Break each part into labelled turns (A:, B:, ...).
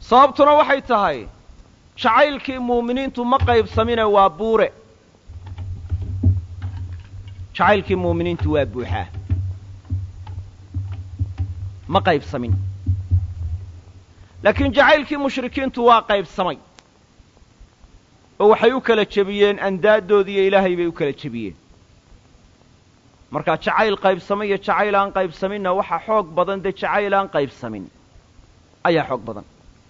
A: sababtuna waxay tahay jacaylkii muuminiintu ma qaybsamine waa buure jacaylkii muuminiintu waa buuxaa ma qaybsamin laakiin jacaylkii mushrikiintu waa qaybsamay oo waxay u kala jebiyeen andaaddoodiiyo ilaahay bay u kala jebiyeen marka jacayl qaybsamay iyo jacayl aan qaybsaminna waxaa xoog badan dee jacayl aan qaybsamin ayaa xoog badan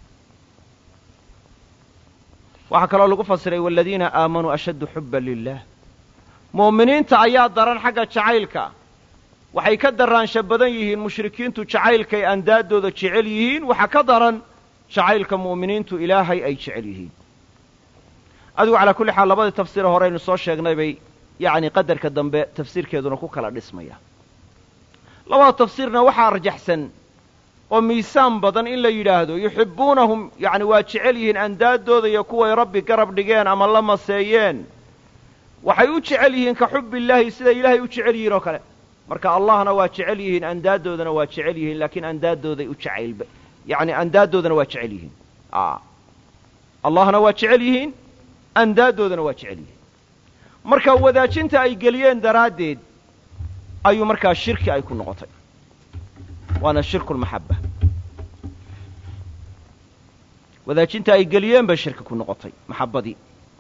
A: waxaa kaloo lagu fasiray waladiina aamanuu ashaddu xubban lilah mu'miniinta ayaa daran xagga jacaylka waxay ka daraansha badan yihiin mushrikiintu jacaylkay andaaddooda jecel yihiin waxaa ka daran jacaylka mu'miniintu ilaahay ay jecel yihiin adigu calaa kulli xaal labadii tafsiire horeynu soo sheegnay bay yacni qadarka dambe tafsiirkeeduna ku kala dhismaya labada tafsiirna waxaa arjaxsan oo miisaan badan in la yidhaahdo yuxibbuunahum yacni waa jecel yihiin andaaddooda iyo kuway rabbi garab dhigeen ama la maseeyeen waxay u jecel yihiin ka xubbillaahi siday ilaahay u jecel yihiin oo kale marka allahna waa jecel yihiin andaaddoodana waa jecel yihiin laakiin andaaddooday u jacaylba yacni andaaddoodana waa jecel yihiin allahna waa jecel yihiin andaaddoodana waa jecel yihiin marka wadaajinta ay geliyeen daraaddeed ayuu markaa shirki ay ku noqotay waana shirku lmaxabba wadaajinta ay geliyeen bay shirki ku noqotay maxabbadii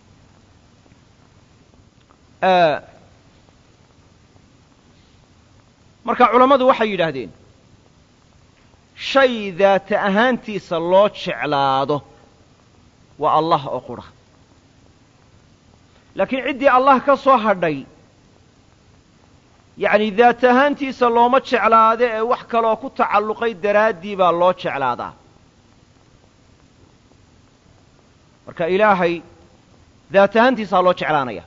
A: marka culammadu waxay yidhaahdeen shay daata ahaantiisa loo jeclaado waa allah oo qudha laakiin ciddii allah ka soo hadhay yacni daat ahaantiisa looma jeclaado ee wax kaloo ku tacalluqay daraaddii baa loo jeclaadaa marka ilaahay daat ahaantiisaa loo jeclaanaya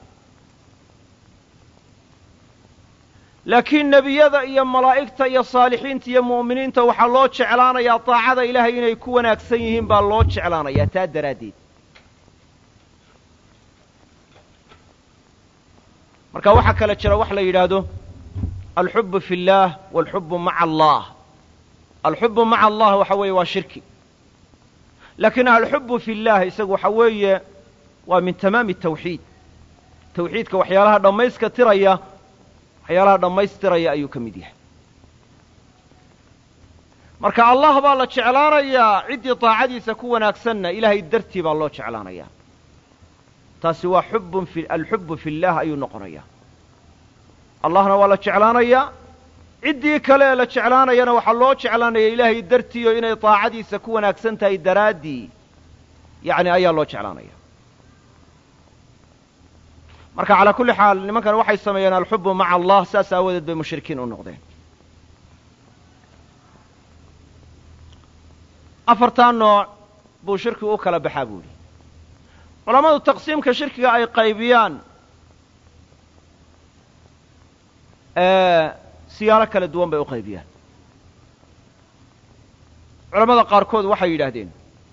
A: laakiin nebiyada iyo malaa'igta iyo saalixiinta iyo mu'miniinta waxaa loo jeclaanayaa daacada ilaahay inay ku wanaagsan yihiin baa loo jeclaanayaa taa daraaddeed marka waxaa kale jira wax la yidhaahdo alxubu fi اllaah walxubu maca allah alxubu maca allah waxa weeye waa shirki laakiin alxubu fi اllah isagu waxa weeye waa min tamaami tawxiid tawxiidka waxyaalaha dhammayska tiraya waxyaalaha dhammaystiraya ayuu ka mid yahay marka allah baa la jeclaanayaa ciddii daacadiisa ku wanaagsanna ilaahay dartii baa loo jeclaanayaa taasi waa xubun fi alxubu fi اllah ayuu noqonayaa allahna waa la jeclaanayaa ciddii kale ee la jeclaanayana waxaa loo jeclaanaya ilaahay dartiiyo inay daacadiisa ku wanaagsan tahay daraaddii yacni ayaa loo jeclaanaya marka calaa kulli xaal nimankan waxay sameeyeen alxubu maca allah saas aawadeed bay mushrikiin u noqdeen afartaa nooc buu shirkigu u kala baxaa buu yidhi culammadu taqsiimka shirkiga ay qaybiyaan siyaalo kala duwan bay u qaybiyaan culammada qaarkood waxay yidhaahdeen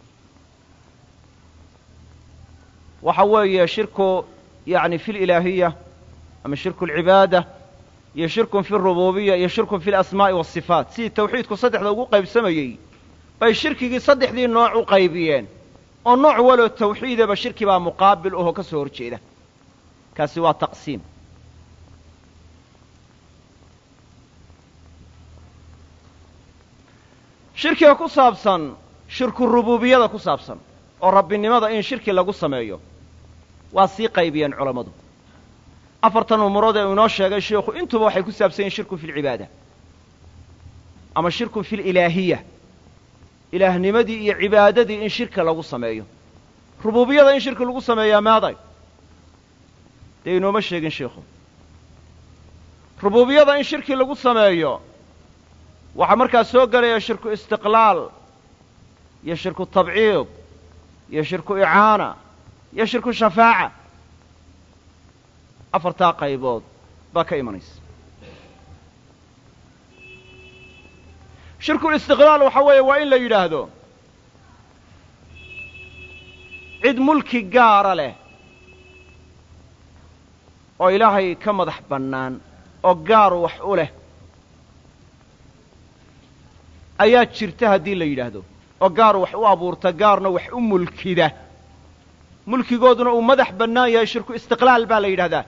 A: waxa weeye shirku yani fi lilaahiya ama shirku alcibaada iyo shirkun fi arububiya iyo shirkun fi alasmaa'i waasifaat sidii tawxiidku saddexda ugu qaybsamayey bay shirkigii saddexdii nooc u qaybiyeen oo nooc waloo tawxiidaba shirki baa muqaabil ahoo ka soo hor jeeda kaasi waa taqsiim shirkiga ku saabsan shirku rububiyada ku saabsan oo rabbinimada in shirki lagu sameeyo waa sii qaybiyeen culammadu afartan umurood ee uu inoo sheegay sheikhu intuba waxay ku saabsan yihin shirkun fi lcibaada ama shirkun fi lilaahiya ilaahnimadii iyo cibaadadii in shirka lagu sameeyo rububiyada in shirki lagu sameeyaa maaday dee inooma sheegin sheikhu rububiyada in shirki lagu sameeyo waxaa markaa soo gelaya shirku istiqlaal iyo shirku tabciid iyo shirku icaana iyo shirku shafaaca afartaa qaybood baa ka imanaysa shirku istiqlaal waxa weeye waa in la yidhaahdo cid mulki gaara leh oo ilaahay ka madax bannaan oo gaaru wax u leh ayaa jirta haddii la yidhaahdo oo gaar wax u abuurta gaarna wax u mulkida mulkigooduna uu madax bannaan yahay shirku istiqlaal baa la yidhahdaa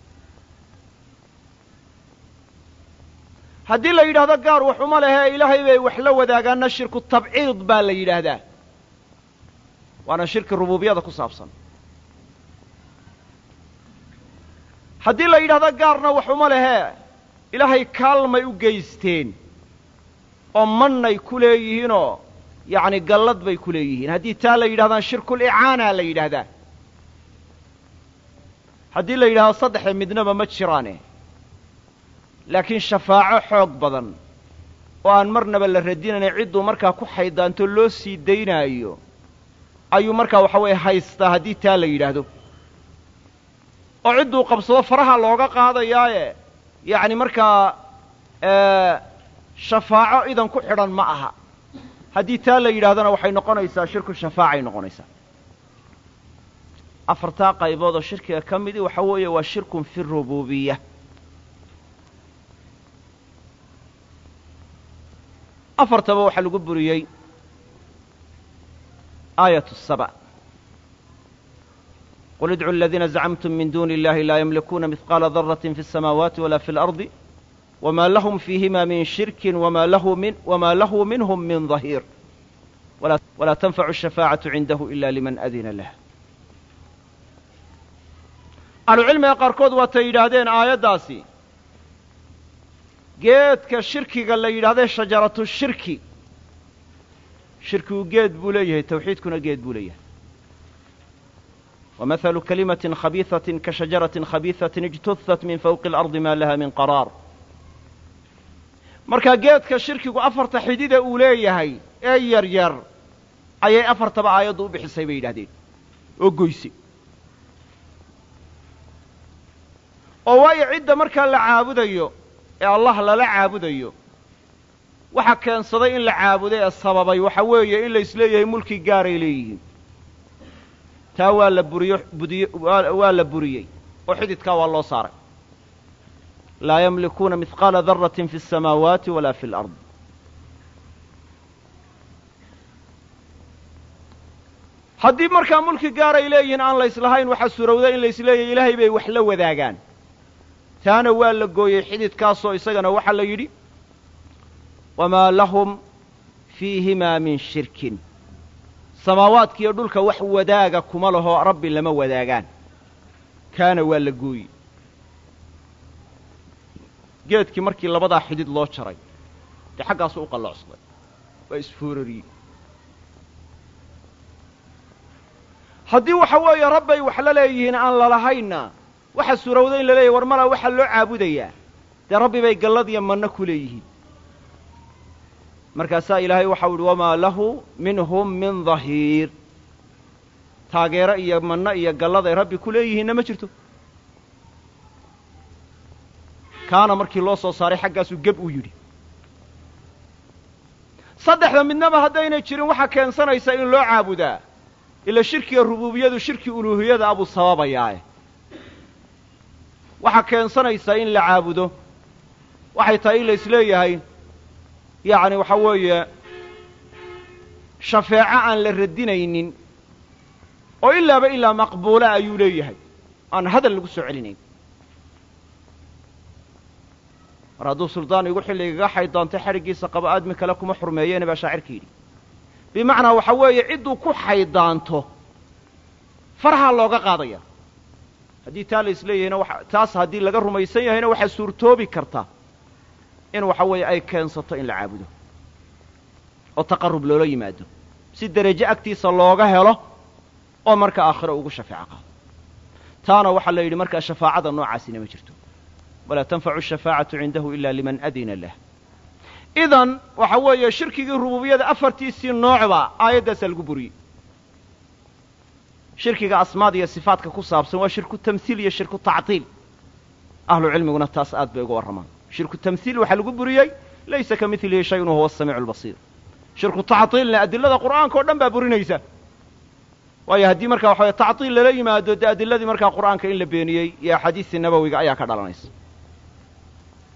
A: haddii la yidhahdo gaar wax uma lehe ilaahay bay wax la wadaagaanna shirku tabciid baa la yidhaahdaa waana shirki rububiyada ku saabsan haddii la yidhahdo gaarna wax uma lehe ilaahay kaalmay u geysteen oo mannay ku leeyihiinoo yacni gallad bay ku leeyihiin haddii taa la yidhahdaan shirkulicaana la yidhaahdaa haddii la yidhahdo saddexe midnaba ma jiraane laakiin shafaaco xoog badan oo aan marnaba la radinayna cidduu markaa ku xaydaanto loo sii daynaayo ayuu markaa waxa weeye haystaa haddii taa la yidhaahdo oo cidduu qabsado faraha looga qaadayaaye yacni markaa shafaaco idan ku xidhan ma aha haddii taa la yidhahdona waxay noqonaysaa shirku shafaacay noqonaysaa afartaa qaybood oo shirkiga ka midii waxa weeye waa shirkun fi rububiya afartaba waxaa lagu buriyey aayat saba qul idcu aladiina zacmtum min duni illahi laa ymlikuuna mihqaala daratin fi الsamaawaati wala fi اlardi wma lahm fiihima min shirki wma lahu minhm min ظahiir walaa tanfacu الshafaacaةu cindahu ila liman adina lah ahlucilmiga qaarkood waatay yidhaahdeen aayaddaasi geedka shirkiga la yidhahdee shajaratu shirki shirkigu geed buu leeyahay tawxiidkuna geed buu leeyahay wamahalu kalimatin khabiihatin ka shajaratin khabiihatin ijtuhat min fawqi اlardi ma laha min qaraar markaa geedka shirkigu afarta xidida uu leeyahay ee yar yar ayay afartaba aayaddu u bixisay bay yidhahdeen oo goyse oo waayo cidda markaa la caabudayo ee allah lala caabudayo waxa keensaday in la caabudo ee sababay waxa weeye in la isleeyahay mulki gaaray leeyihiin taa waa la buriyo budiy waa la buriyey oo xididkaa waa loo saaray laa yamlikuuna mihqaala daratin fi الsamaawaati wala fi اlard haddii markaa mulki gaaray leeyihiin aan la islahayn waxaa surowda in la isleeyahay ilaahay bay wax la wadaagaan taana waa la gooyey xididkaasoo isagana waxaa la yidhi wamaa lahum fiihimaa min shirkin samaawaadkiiyo dhulka wax wadaaga kuma laho rabbi lama wadaagaan kaana waa la gooyey geedkii markii labadaa xidid loo jaray dee xaggaasu u qalloocsaday waa isfoorariyey haddii waxa weeye rabbay wax la leeyihiin aan lalahaynna waxa suurowda in la leeyahy war malaa waxaa loo caabudayaa dee rabbi bay gallad iyo manno ku leeyihiin markaasaa ilaahay waxau idhi wamaa lahu minhum min dahiir taageero iyo manno iyo gallad ay rabbi ku leeyihiinna ma jirto kaana markii loo soo saaray xaggaasuu geb uu yidhi saddexda midnaba haddaynay jirin waxaa keensanaysa in loo caabudaa ila shirkiga rububiyadu shirki uluuhiyada abuu sababayaae waxaa keensanaysaa in la caabudo waxay tahay in la isleeyahay yacni waxa weeye shafeeco aan la radinaynin oo ilaaba ilaa maqbuula ayuu leeyahay aan hadal lagu soo celinayn mar hadduu suldaan igu xilligaga xaydaantay xadhiggiisa qaba aadmi kale kuma xurmeeyeene baa shaacirka yidhi bimacnaa waxa weeye cidduu ku xaydaanto farhaa looga qaadaya haddii taa la isleeyahayna wa taas haddii laga rumaysan yahayna waxaa suurtoobi karta in waxa weeye ay keensato in la caabudo oo taqarrub loola yimaado si derajo agtiisa looga helo oo marka aakhiro ugu shafeeco qaado taana waxaa la yidhi markaa shafaacada noocaasina ma jirto walaa tanfacu shafaacatu cindahu ila liman adina lah idan waxa weeye shirkigii rububiyada afartiisii noocba aayaddaasaa lagu buriyey shirkiga asmaad iyo sifaadka ku saabsan waa shirku tamhiil iyo shirku tactiil ahlu cilmiguna taas aad bay uga warramaan shirku tamhiil waxaa lagu buriyey laysa ka milihi shayun wahuwa asamiicu albasiir shirku tactiilna adilada qur'aanka o dhan baa burinaysa waayo haddii markaa waxa weye tactiil lala yimaado dee adiladii markaa qur'aanka in la beeniyey iyo axaadiistii nabowiga ayaa ka dhalanaysa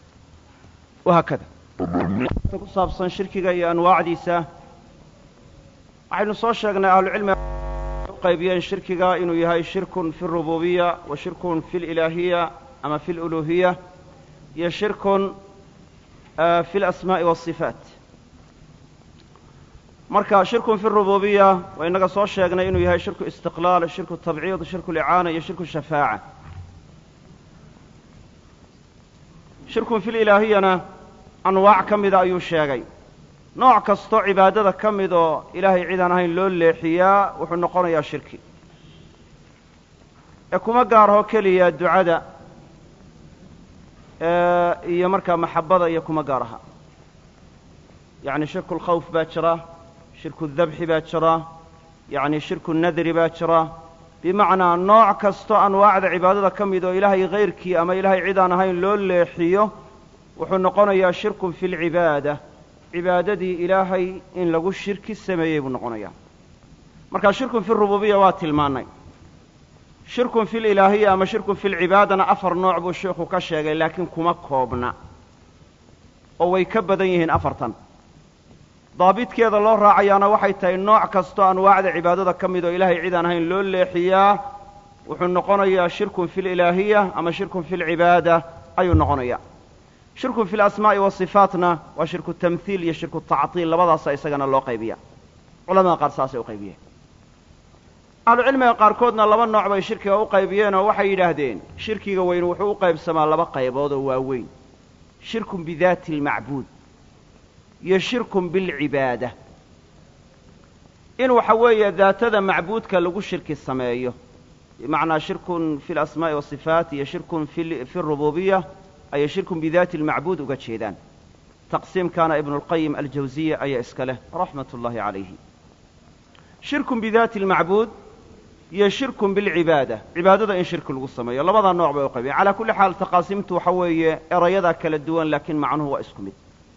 A: wahaakada ku saabsan shirkiga iyo anwaacdiisa waxaynu soo sheegnay ahlucilmiga u qaybiyeen shirkiga inuu yahay shirkun fi اrububiya wa shirkun fi اlilaahiya ama fi اluluhiya iyo shirkun fi اlasmaaءi wالصifaat marka shirkun fi اrububiya waa inaga soo sheegnay inuu yahay shirku istiqlaal shirku tabciid shirku licaana iyo shirku shafaaca shirkun fi lilaahiyana anwaac ka mida ayuu sheegay nooc kastoo cibaadada ka mid oo ilaahay cid aan ahayn loo leexiyaa wuxuu noqonayaa shirki ee kuma gaarho keliya ducada iyo markaa maxabada iyo kuma gaar aha yacni shirku lkhawf baa jira shirku dabxi baa jira yacni shirku nadri baa jira bimacnaa nooc kastoo anwaacda cibaadada ka mid oo ilaahay hayrkii ama ilaahay cid aan ahayn loo leexiyo wuxuu noqonayaa shirkun fi lcibaada cibaadadii ilaahay in lagu shirki sameeyey buu noqonayaa marka shirkun fi rububiya waa tilmaannay shirkun fi lilaahiya ama shirkun fi lcibaadana afar nooc buu sheikhu ka sheegay laakiin kuma koobna oo way ka badan yihiin afartan daabidkeeda loo raacayaana waxay tahay nooc kastoo anwaacda cibaadada ka mid oo ilaahay cid aan ahayn loo leexiyaa wuxuu noqonayaa shirkun fi lilaahiya ama shirkun fi lcibaada ayuu noqonayaa shirkun fi lasmaa'i wasifaatna waa shirku tamhiil iyo shirku tactiil labadaasa isagana loo qaybiya culamada qaar saasay u qaybiyeen ahlucilmiga qaarkoodna laba nooc bay shirkiga u qaybiyeen oo waxay yidhaahdeen shirkiga weyn wuxuu u qaybsamaa laba qaybood oo waaweyn shirkun bidaati almacbuud iyo shirkun bilcibaada in waxa weeye daatada macbuudka lagu shirki sameeyo bimacnaa shirkun fi lasmaa'i wasifaat iyo shirkun fi rububiya ayay shirkun bidaati almacbuud uga jeedaan taqsiimkaana ibnu lqayim aljawsiya ayaa iska leh raxmat ullaahi calayhi shirkun bidaati almacbuud iyo shirkun bilcibaada cibaadada in shirki lagu sameeyo labadaa nooc bay u qaybiyeen calaa kulli xaal taqaasimtu waxa weeye erayadaa kala duwan laakiin macnuhu waa isku mid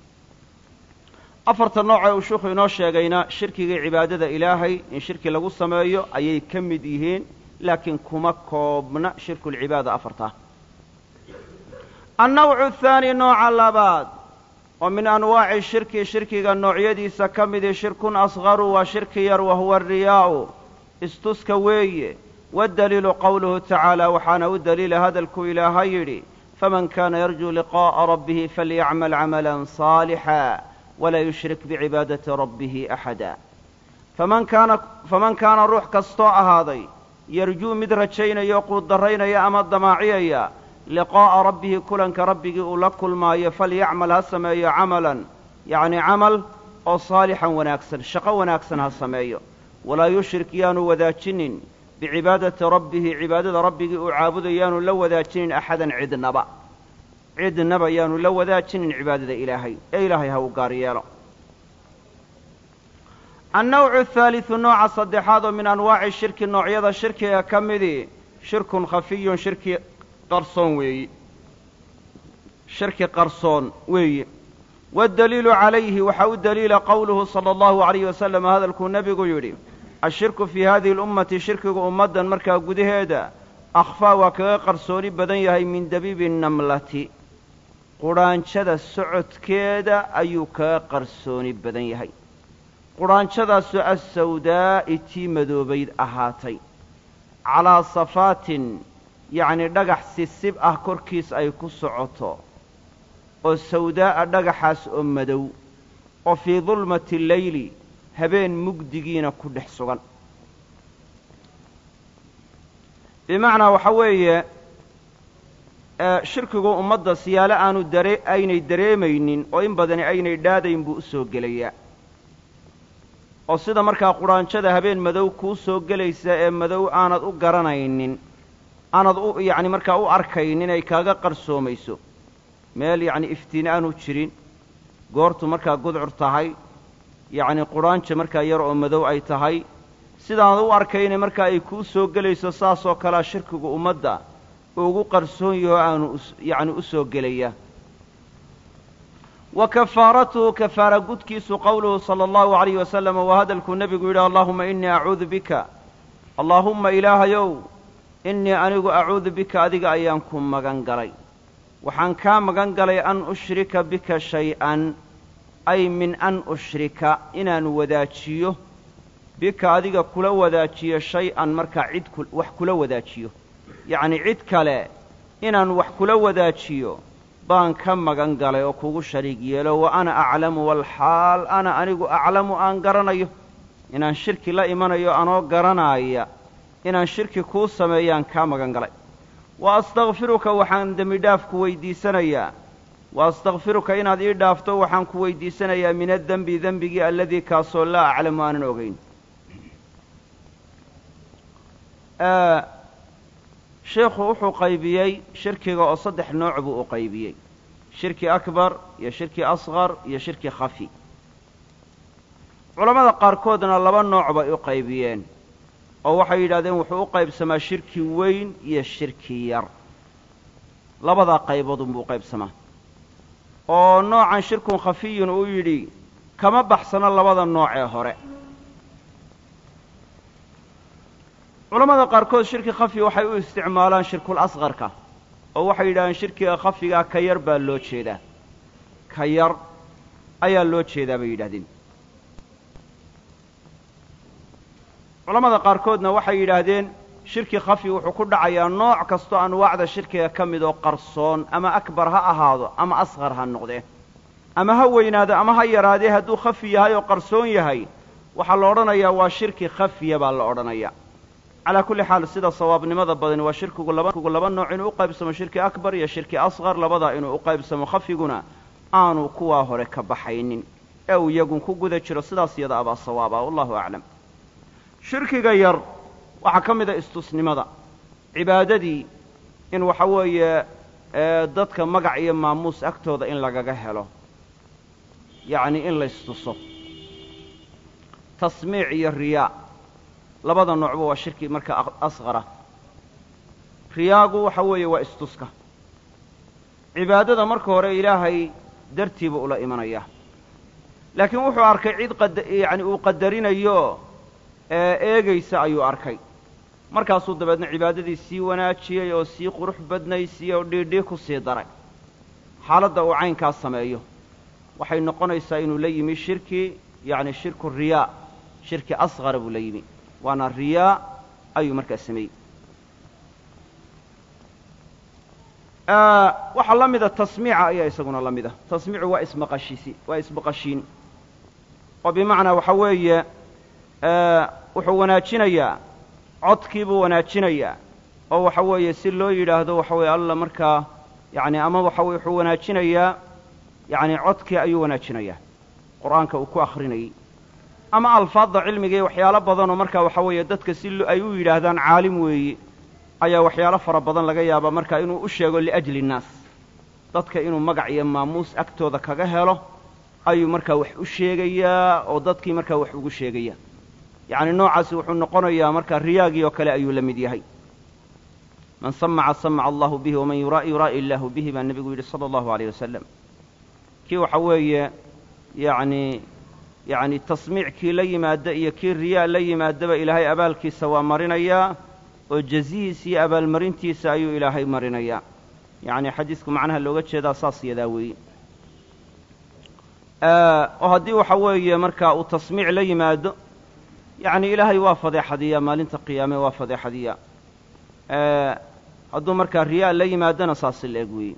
A: afarta nooc ee uu sheikhu inoo sheegayna shirkigii cibaadada ilaahay in shirki lagu sameeyo ayay ka mid yihiin laakiin kuma koobna shirkulcibaada afartaa annawcu athaani nooca labaad oo min anwaaci shirki shirkiga noocyadiisa ka midii shirkun asqaru waa shirki yar wahuwa ariyaa'u istuska weeye waddaliilu qowluhu tacaala waxaana u daliila hadalkuu ilaaha yidhi faman kaana yarjuu liqaa'a rabbihi falyacmal camalan saalixa walaa yushrik bicibaadati rabbihi axada faman kaana faman kaana ruux kastoo ahaaday yarjuu mid rajaynaya oo quuddarraynaya ama damaaciyaya liqaa'a rabbihi kulanka rabbigii uu la kulmaayo falyacmal ha sameeyo camalan yacni camal oo saalixan wanaagsan shaqo wanaagsan ha sameeyo walaa yushrik yaanu wadaajinin bicibaadati rabbihi cibaadada rabbigii uu caabudayo yaanu la wadaajinin axadan cidnaba cidnaba yaanu la wadaajinin cibaadada ilaahay ee ilaahay ha uu gaar yeelo annawcu athaalidu nooca saddexaad oo min anwaaci shirki noocyada shirkiga ka midii shirkun khafiyun shirki qarsoon weeyi shirki qarsoon weeye waddaliilu calayhi waxaa u daliila qowluhu sala allahu alayhi wasalam hadalkuu nebigu yidhi ashirku fii hadihi alummati shirkigu ummaddan markaa gudaheeda akhfaa waa kaga qarsooni badan yahay min dabiibi namlati qudhaanjada socodkeeda ayuu kaga qarsooni badan yahay qudhaanjadaasoo assawdaa'i tii madoobayd ahaatay calaa safaatin yacni dhagax sisib ah korkiis ay ku socoto oo sawdaa'a dhagaxaas oo madow oo fii dulmati leyli habeen mugdigiina ku dhex sugan bimacnaa waxa weeye shirkigu ummadda siyaalo aanu dare aynay dareemaynin oo in badani aynay dhaadayn buu u soo gelayaa oo sida markaa qudhaanjada habeen madow kuu soo gelaysa ee madow aanad u garanaynin aanad u yacni markaa u arkaynin ay kaaga qarsoomayso meel yacni iftiin aanu jirin goortu markaa gudcur tahay yacni qudhaanja markaa yar oo madow ay tahay sidaanad u arkayna markaa ay kuu soo gelayso saasoo kalea shirkigu ummadda uu ugu qarsoon yaho aanu yacni u soo gelaya wa kafaaratuhu kafaara gudkiisu qowluhu sala allahu alayhi wasalam waa hadalkuu nebigu yidhi allaahuma innii acuudu bika allaahumma ilaahayow innii anigu acuudu bika adiga ayaan ku magan galay waxaan kaa magan galay an ushrika bika shay-an ay min an ushrika inaan wadaajiyo bika adiga kula wadaajiyo shay-an markaa cid wax kula wadaajiyo yacnii cid kale inaan wax kula wadaajiyo baan ka magan galay oo kugu shariig yeelo wa ana aclamu walxaal ana anigu aclamu aan garanayo inaan shirki la imanayo anoo garanaaya inaan shirki kuu sameeyaan kaa magan galay wa astakfiruka waxaan dembi dhaaf ku weydiisanayaa wa astakfiruka inaad ii dhaafto waxaan ku weydiisanayaa min addenbi dembigii alladii kaasoo laa aclamu aanan ogayn sheikhu wuxuu qaybiyey shirkiga oo saddex nooc buu u qaybiyey shirki akbar iyo shirki asqar iyo shirki khafi culammada qaarkoodna laba nooc bay u qaybiyeen oo waxay yidhahdeen wuxuu u qaybsamaa shirki weyn iyo shirki yar labadaa qayboodunbuu u qaybsamaa oo noocan shirkun khafiyun uu yidhi kama baxsano labada nooc ee hore culammada qaarkood shirki khafi waxay u isticmaalaan shirkul asqarka oo waxay yidhahdeen shirkiga khafigaa ka yar baa loo jeedaa ka yar ayaa loo jeedaa bay yidhahdeen culammada qaarkoodna waxay yidhaahdeen shirki khafi wuxuu ku dhacayaa nooc kastoo anwaacda shirkiga ka mid oo qarsoon ama akbar ha ahaado ama asqar ha noqdee ama ha weynaado ama ha yaraadee hadduu khafi yahay oo qarsoon yahay waxaa la odhanayaa waa shirki khafiya baa la odhanayaa calaa kulli xaal sida sawaabnimada badani waa shirkigu labakugu laba nooc inuu u qaybsamo shirki akbar iyo shirki asqar labadaa inuu u qaybsamo khafiguna aanu kuwaa hore ka baxaynin ee uu iyagun ku guda jiro sidaas iyada abaa sawaaba wallahu aclam shirkiga yar waxaa ka mid a istusnimada cibaadadii in waxa weeye dadka magac iyo maamuus agtooda in lagaga helo yacni in la istuso tasmiic iyo riyaa labada noocba waa shirki marka asqara riyaagu waxa weeye waa istuska cibaadada marka hore ilaahay dartiiba ula imanaya laakiin wuxuu arkay cid qad yacni uu qadarinayo ee eegaysa ayuu arkay markaasuu dabeedna cibaadadii sii wanaajiyey oo sii qurux badnaysiyey oo dhiidhii ku sii daray xaaladda uu caynkaas sameeyo waxay noqonaysaa inuu la yimi shirki yacni shirku riyaa shirki asqara buu la yimi waana riyaa ayuu markaa sameeyey waxaa la mida tasmiica ayaa isaguna la mida tasmiicu waa ismaqashisi waa ismaqashiin oo bimacnaa waxa weeye wuxuu wanaajinayaa codkii buu wanaajinayaa oo waxa weeye si loo yidhaahdo waxa weeye alla markaa yacni ama waxa weye wuxuu wanaajinayaa yacni codkii ayuu wanaajinayaa qur'aanka uu ku akrinayey ama alfaadda cilmiga iyo waxyaalo badanoo markaa waxa weeye dadka si ay u yidhaahdaan caalim weeye ayaa waxyaalo fara badan laga yaabaa markaa inuu u sheego liajli innaas dadka inuu magac iyo maamuus agtooda kaga helo ayuu markaa wax u sheegayaa oo dadkii markaa wax ugu sheegaya yacni noocaasi wuxuu noqonayaa markaa riyaagii oo kale ayuu la mid yahay man samaca samaca allahu bihi waman yuraa'i yuraa'i illaahu bihi baa nebigu yidhi sala allahu aleyh wasalam kii waxa weeye yacni yacni tasmiic kii la yimaada iyo kii riyaa la yimaadaba ilaahay abaalkiisa waa marinayaa oo jazihiisa iyo abaalmarintiisa ayuu ilaahay marinayaa yacni xadiisku macnaha looga jeedaa saas yadaa weeye oo haddii waxa weeye markaa uu tasmiic la yimaado yacni ilaahay waa fadeexadiyaa maalinta qiyaame waa fadeexadiyaa hadduu markaa riyaa la yimaadona saasi la eg weeye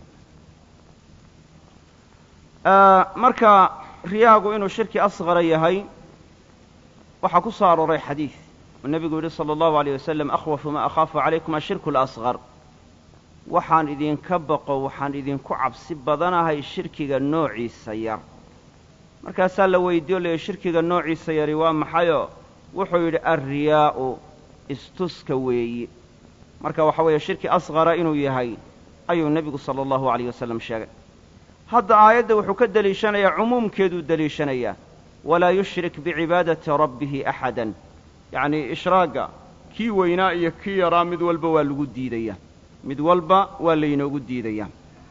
A: marka riyaagu inuu shirki asqara yahay waxaa ku soo arooray xadiid uu nebigu yidhi sala allahu aleyh wasalam akhwafu maa akhaafu calaykum ashirku alasqar waxaan idinka baqo waxaan idinku cabsi badanahay shirkiga noociisa yar markaasaa la weydiiyo leeyay shirkiga noociisa yari waa maxayoo wuxuu yidhi alriyaa'u istuska weeyi marka waxa weeye shirki asqara inuu yahay ayuu nebigu sala allahu alayh wasalam sheegay hadda aayadda wuxuu ka deliishanayaa cumuumkeeduu deliishanayaa walaa yushrik bicibaadati rabbihi axadan yacnii ishraagga kii weynaa iyo kii yaraa mid walba waa lagu diidayaa mid walba waa laynoogu diidayaa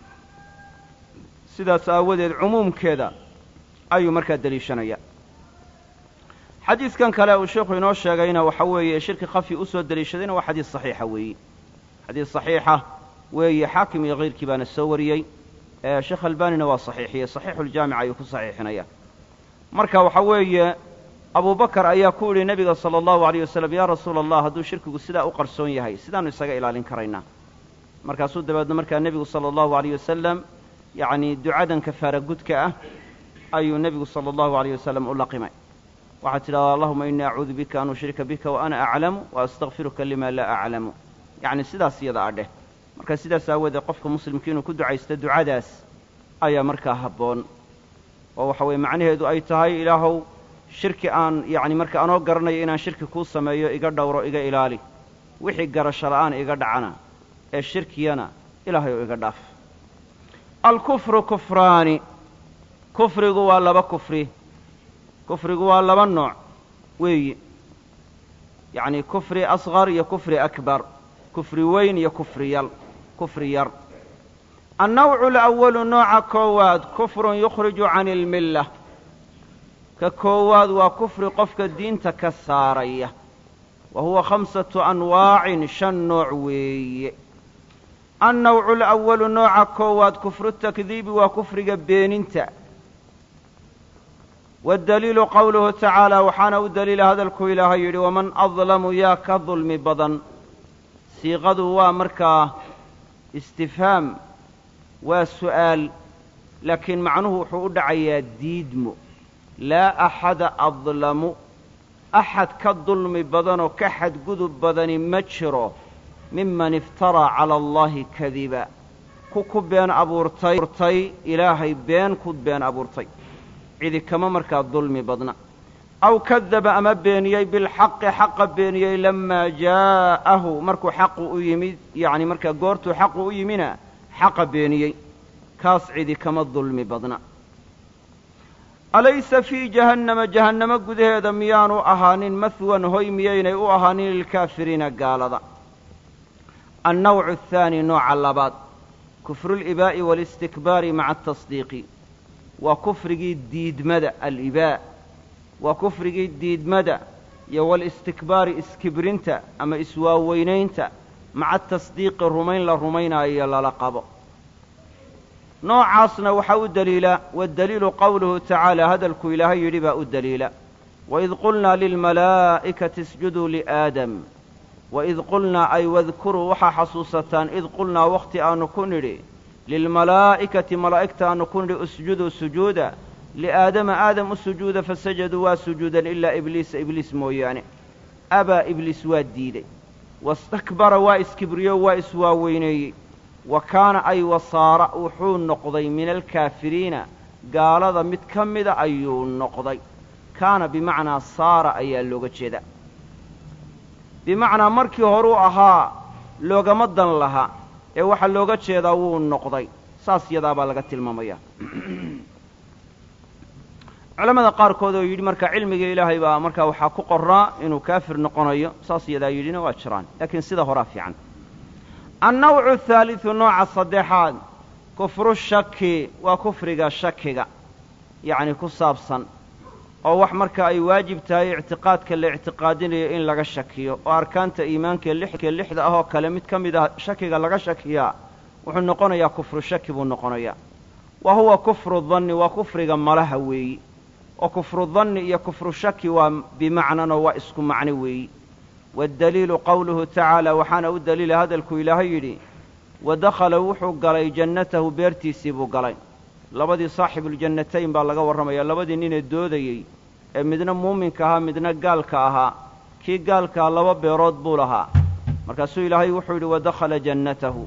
A: sidaas aawadeed cumuumkeeda ayuu markaa deliishanayaa xadiidkan kale uu sheikhu inoo sheegayna waxa weeye shirki khafi u soo deliishadayna waa xadiis saxiixa weeye xadiis saxiixa weeye xaakim iyo kayrkii baana soo wariyey sheekh albanina waa saxiixiyey saxiixuljaamic ayuu ku saxiixinaya marka waxa weeye abu bakar ayaa ku yidhi nebiga sala allahu alayh wasalam yaa rasuula allah hadduu shirkigu sidaa u qarsoon yahay sidaannu isaga ilaalin karaynaa markaasuu dabeedna markaa nebigu sala allahu alayh wasalam yacnii ducadan kafaara gudka ah ayuu nebigu sala allahu alayh wasalam u laqimay waxaad tidhahdaa allahuma innii acuudu bika an ushrika bika wa ana aclamu wa astakfiruka lima laa aclamu yacni sidaas iyada adheh marka sidaas aawoodee qofka muslimka inuu ku ducaysto ducadaas ayaa markaa habboon oo waxa weeye macnaheedu ay tahay ilaahow shirki aan yacni marka anoo garanayo inaan shirki kuu sameeyo iga dhowro iga ilaali wixii garasho la'aan iga dhacana ee shirkiyana ilaahay oo iga dhaaf alkufru kufraani kufrigu waa laba kufri kufrigu waa laba nooc weeyi yacni kufri asqar iyo kufri akbar kufri weyn iyo kufri yal kufri yar annawcu alawalu nooca koowaad kufrun yukhriju cani almilla ka koowaad waa kufri qofka diinta ka saaraya wa huwa khamsatu anwaacin shan nooc weeye annawcu alawalu nooca koowaad kufru takdiibi waa kufriga beeninta waddaliilu qowluhu tacaala waxaana u daliila hadalkuu ilaahay yidhi waman adlamu yaa ka dulmi badan siiqadu waa markaa istifhaam waa su'aal laakiin macnuhu wuxuu u dhacayaa diidmo laa axada adlamu axad ka dulmi badanoo ka xadgudub badani ma jiro miman iftaraa cala allaahi kadiba ku ku been abuurtay ilaahay been ku been abuurtay cidi kama markaa dulmi badna aw kadaba ama beeniyey bilxaqi xaqa beeniyey lamaa jaa'ahu markuu xaqu u yimid yacni markaa goortuu xaqu u yimina xaqa beeniyey kaas cidi kama dulmi badna alaysa fii jahannama jahannamo gudaheeda miyaanu ahaanin mahwan hoy miyaynay u ahaanin lilkaafiriina gaalada annawcu athaani nooca labaad kufruulibaa'i waalistikbaari maca atasdiiqi waa kufrigii diidmada alibaa waa kufrigii diidmada iyo walistikbaari iskibrinta ama iswaaweynaynta maca tasdiiqi rumayn la rumaynaayo lala qabo noocaasna waxaa u deliila waddaliilu qowluhu tacaala hadalkuu ilaahay yidhi baa u deliila waid qulnaa lilmalaa'ikati isjuduu liaadam waid qulnaa ay wadkuruu waxaa xasuusataan id qulnaa wakhti aanu ku nidhi lilmalaa'ikati malaa'igta aanu ku nidhi usjuduu sujuuda liaadama aadam u sujuuda fasajaduu waa sujuudan ilaa ibliisa ibliis mooyaane abaa ibliis waa diiday wastakbara waa iskibriyo waa iswaaweyneeyey wa kaana ay wasaara wuxuu noqday min alkaafiriina gaalada mid ka mida ayuu noqday kaana bimacnaa saara ayaa looga jeeda bimacnaa markii horuu ahaa loogama dan laha ee waxaa looga jeedaa wuu noqday saas yadaabaa laga tilmaamaya culamada qaarkood oo yidhi marka cilmiga ilaahay baa markaa waxaa ku qorraa inuu kaafir noqonayo saas yadaa yidhina waa jiraan laakiin sida horaa fiican annawcu athaalidu nooca saddexaad kufru shaki waa kufriga shakiga yacni ku saabsan oo wax marka ay waajib tahay ictiqaadka la ictiqaadinayo in laga shakiyo oo arkaanta iimaankae lixka lixda ah oo kale mid ka mid ah shakiga laga shakiyaa wuxuu noqonayaa kufru shaki buu noqonayaa wa huwa kufru danni waa kufriga malaha weeyi oo kufru danni iyo kufru shaki waa bimacnanoo waa isku macno weeyi waddaliilu qowluhu tacaala waxaana u daliila hadalkuu ilaahay yidhi wa dakhala wuxuu galay jannatahu beertiisii buu galay labadii saaxibuuljannatayn baa laga warramayaa labadii ninee doodayey ee midna muuminka ahaa midna gaalka ahaa kii gaalkaa laba beerood buu lahaa markaasuu ilaahay wuxuu yidhi wadakhala jannatahu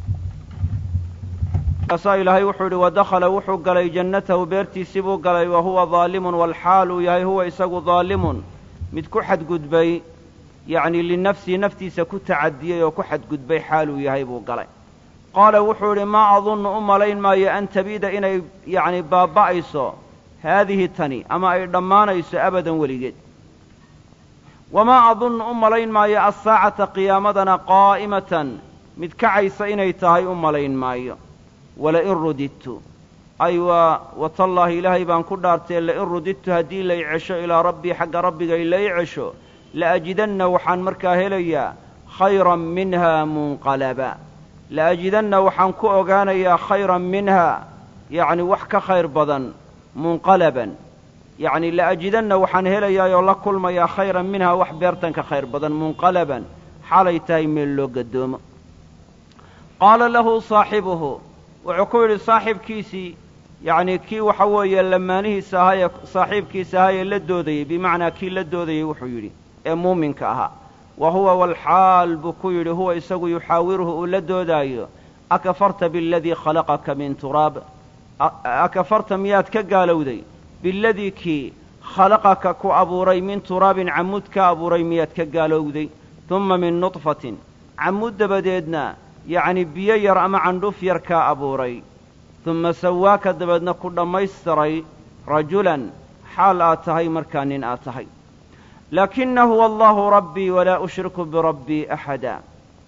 A: markaasaa ilaahay wuxuu yidhi wadakhala wuxuu galay jannatahu beertiisii buu galay wa huwa daalimun walxaal uu yahay huwa isagu daalimun mid ku xadgudbay yacnii linafsihi naftiisa ku tacadiyey oo ku xadgudbay xaaluu yahay buu galay qaala wuxuu idhi maa adunnu u malayn maayo an tabiida inay yacni baaba'ayso haadihi tani ama ay dhammaanayso abadan weligeed wamaa adunnu u malayn maayo assaacata qiyaamadana qaa'imatan mid kacaysa inay tahay u malayn maayo walain rudidtu ay waa watallaahi ilaahay baan ku dhaartee lain rudidtu haddii lay cesho ilaa rabbii xagga rabbigay lay cesho la'ajidanna waxaan markaa helayaa khayran minha munqalaba la'ajidanna waxaan ku ogaanayaa khayran minha yacni wax ka khayr badan munqalaban yacni la ajidanna waxaan helayaa oo la kulmayaa khayran minhaa wax beertan ka khayr badan munqalaban xaalay tahay meel loo gadoomo qaala lahu saaxibuhu wuxuu ku yidhi saaxibkiisii yacnii kii waxa weeye lamaanihiisa ahaa ee saaxiibkiisa ahaa ee la doodayey bimacnaa kii la doodayey wuxuu yidhi ee muuminka ahaa wa huwa walxaal buu ku yidhi huwa isagu yuxaawiruhu uu la doodaayo akafarta bialadii khalaqaka min turaab akafarta miyaad ka gaalowday biladii kii khalaqaka ku abuuray min turaabin camud ka abuuray miyaad ka gaalowday dumma min nudfatin camud dabadeedna yacni biyo yar ama candhuf yar kaa abuuray dumma sawaaka dabeedna ku dhammaystiray rajulan xaal aad tahay markaa nin aad tahay laakina huwa allahu rabbii walaa ushriku birabbii axada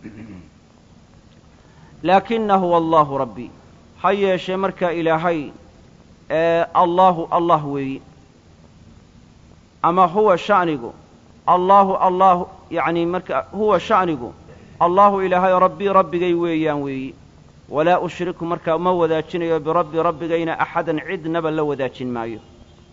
A: laakina huwa allahu rabbii ha yeeshee markaa ilaahay ee allaahu allah weeyi ama huwa sha'nigu allaahu allah yacni marka huwa sha'nigu allaahu ilaahay rabbii rabbigay weeyaan weeyi walaa ushriku markaa ma wadaajinayo birabbi rabbigayna axadan cidnaba la wadaajin maayo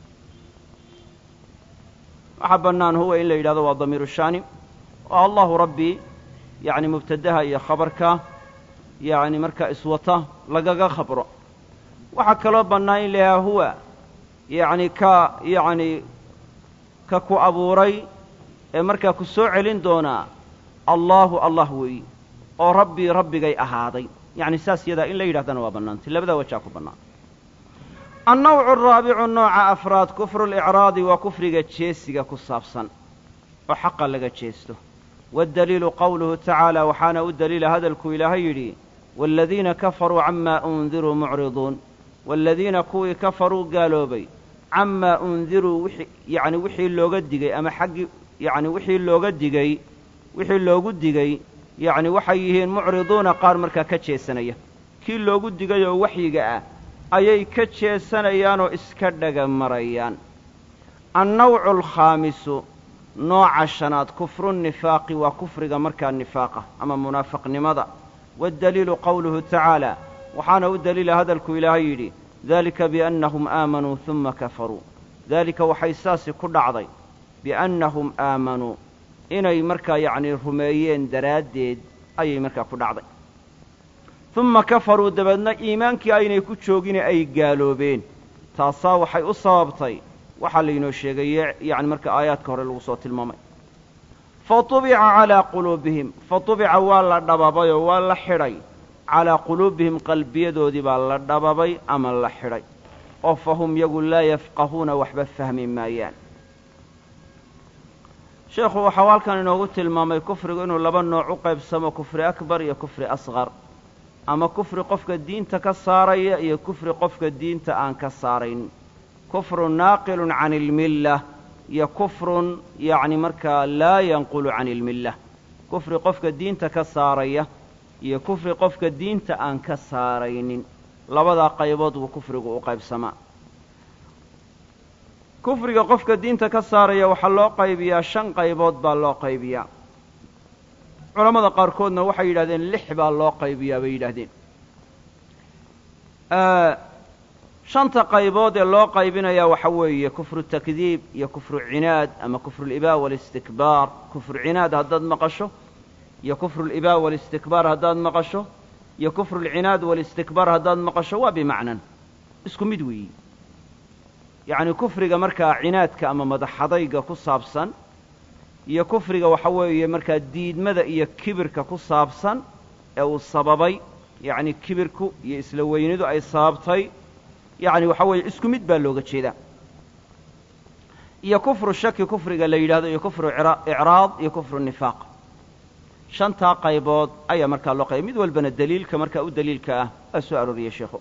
A: waxaa bannaan huwa in la yidhahdo waa damiiru shaani oo allahu rabbii yacni mubtadaha iyo khabarka yacni markaa iswata lagaga khabro waxaa kaloo bannaan in la yidhahdo huwa yacni ka yacni ka ku abuuray ee markaa ku soo celin doonaa allaahu allah weeyi oo rabbii rabbigay ahaaday yacni saas yadaa in la yidhahdana waa bannaantay labadaa wajaa ku bannaan annawcu araabicu nooca afraad kufru licraadi waa kufriga jeesiga ku saabsan oo xaqa laga jeesto waddaliilu qowluhu tacaala waxaana u daliila hadalkuu ilaahay yidhi waaladiina kafaruu camaa undiruu mucriduun waaladiina kuwii kafaruu gaaloobay camaa undiruu wixii yacni wixii looga digay ama xaggii yacni wixii looga digay wixii loogu digay yacni waxay yihiin mucriduuna qaar markaa ka jeesanaya kii loogu digay oo waxyiga ah ayay ka jeesanayaanoo iska dhaga marayaan annawcu alkhaamisu nooca shanaad kufru nifaaqi waa kufriga markaa nifaaqa ama munaafaqnimada waddaliilu qowluhu tacaala waxaana u daliila hadalku ilaahay yidhi dalika biannahum aamanuu huma kafaruu daalika waxay saasi ku dhacday biannahum aamanuu inay markaa yacnii rumeeyeen daraaddeed ayay markaa ku dhacday uma kafaruu dabeedna iimaankii aynay ku joogine ay gaaloobeen taasaa waxay u sababtay waxaa laynoo sheegaye yacni marka aayaadka hore lagu soo tilmaamay fa tubica calaa quluubihim fa tubica waa la dhababay oo waa la xidhay calaa quluubihim qalbiyadoodii baa la dhababay ama la xidhay oo fa hum yagu laa yafqahuuna waxba fahmi maayaan sheekhu waxau halkan inoogu tilmaamay kufrigu inuu laba nooc u qaybsamo kufri akbar iyo kufri asqar ama kufri qofka diinta ka saaraya iyo kufri qofka diinta aan ka saarayn kufrun naaqilun can ilmillah iyo kufrun yacni markaa laa yanqulu can ilmillah kufri qofka diinta ka saaraya iyo kufri qofka diinta aan ka saaraynin labadaa qaybood buu kufrigu u qaybsamaa kufriga qofka diinta ka saaraya waxaa loo qaybiyaa shan qaybood baa loo qaybiyaa culammada qaarkoodna waxay yidhahdeen lix baa loo qaybiyaa bay yidhaahdeen shanta qaybood ee loo qaybinayaa waxa weeye kufru takdiib iyo kufru cinaad ama kufruulibaa walistikbaar kufru cinaad haddaad maqasho iyo kufruulibaa walistikbaar haddaad maqasho iyo kufruulcinaad walistikbaar haddaad maqasho waa bimacnan isku mid weeyi yacni kufriga markaa cinaadka ama madaxadayga ku saabsan iyo kufriga waxa weeye markaa diidmada iyo kibirka ku saabsan ee uu sababay yacni kibirku iyo isla weynidu ay sababtay yacni waxa weeye isku mid baa looga jeedaa iyo kufru shaki kufriga la yidhahdo iyo kufru icraad iyo kufru nifaaq shantaa qaybood ayaa markaa loo qayba mid walbana daliilka markaa u daliilka ah waa soo arooriyey sheikhu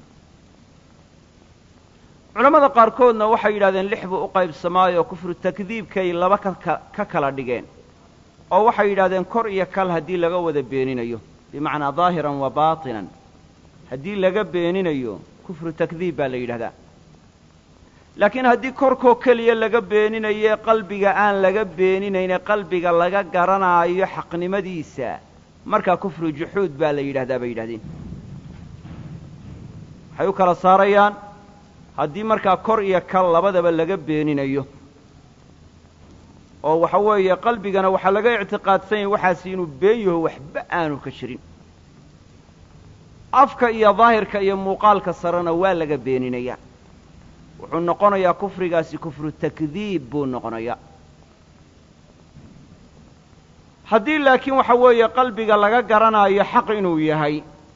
A: culammada qaarkoodna waxay yidhahdeen lix buu u qaybsamaayoo kufru takdiibkay laba ka kala dhigeen oo waxay yidhahdeen kor iyo kal haddii laga wada beeninayo bimacnaa daahiran wa baatinan haddii laga beeninayo kufru takdiib baa la yidhahdaa laakiin haddii korkoo keliya laga beeninaye qalbiga aan laga beeninayne qalbiga laga garanaayo xaqnimadiisa markaa kufru juxuud baa la yidhahdaa bay yidhahdeen waxay u kala saarayaan haddii markaa kor iyo kal labadaba laga beeninayo oo waxa weeye qalbigana waxaa laga ictiqaadsan yahay waxaasi inuu been yaho waxba aanu ka jirin afka iyo daahirka iyo muuqaalka sarena waa laga beeninayaa wuxuu noqonayaa kufrigaasi kufru takdiib buu noqonayaa haddii laakiin waxa weeye qalbiga laga garanaayo xaq inuu yahay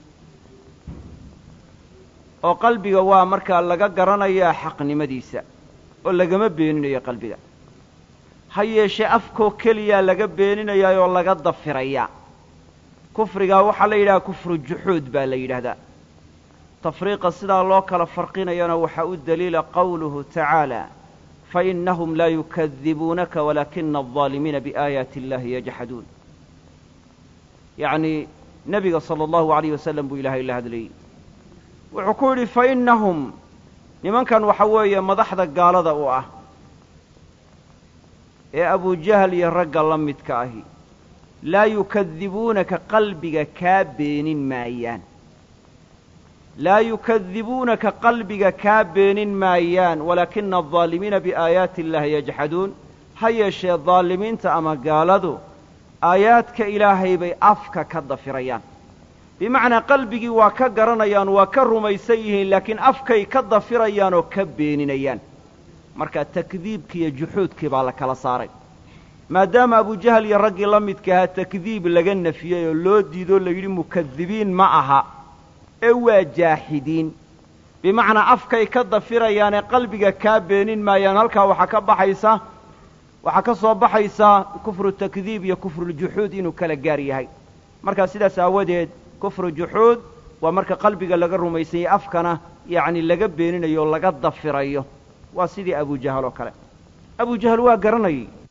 A: oo qalbiga waa markaa laga garanayaa xaqnimadiisa oo lagama beeninayo qalbiga ha yeeshee afkoo keliyaa laga beeninayaa oo laga dafirayaa kufrigaa waxaa la yidhaha kufru juxuud baa la yidhaahdaa tafriiqa sidaa loo kala farqinayana waxaa u daliila qawluhu tacaala fainahum laa yukadibuunaka walaakina aldaalimiina biaayaati illahi yajxaduun yacnii nebiga sala allahu alayh wasalam buu ilaahay la hadlayey wuxuu ku yidhi fainahum nimankan waxa weeye madaxda gaalada u ah ee abujahal iyo ragga la midka ahi laa yukadibuunaka qalbiga kaa beenin maayaan laa yukadibuunaka qalbiga kaa beenin maayaan walaakina aldaalimiina biaayaati illahi yajxaduun ha yeeshee daalimiinta ama gaaladu aayaadka ilaahay bay afka ka dafirayaan bimacnaa qalbigii waa ka garanayaan waa ka rumaysan yihiin laakiin afkay ka dafirayaan oo ka beeninayaan marka takdiibkii iyo juxuudkii baa la kala saaray maadaama abujahal iyo raggii la midka ahaa takdiib laga nafiyey oo loo diidoo la yidhi mukadibiin ma aha ee waa jaaxidiin bimacnaa afkay ka dafirayaanee qalbiga kaa beenin maayaan halkaa waxaa ka baxaysa waxaa ka soo baxaysa kufru takdiib iyo kufruljuxuud inuu kala gaar yahay markaa sidaas aawadeed kufru juxuud waa marka qalbiga laga rumaysan yahay afkana yacni laga beeninayo o laga dafirayo waa sidii abujahal oo kale abujahal waa garanayay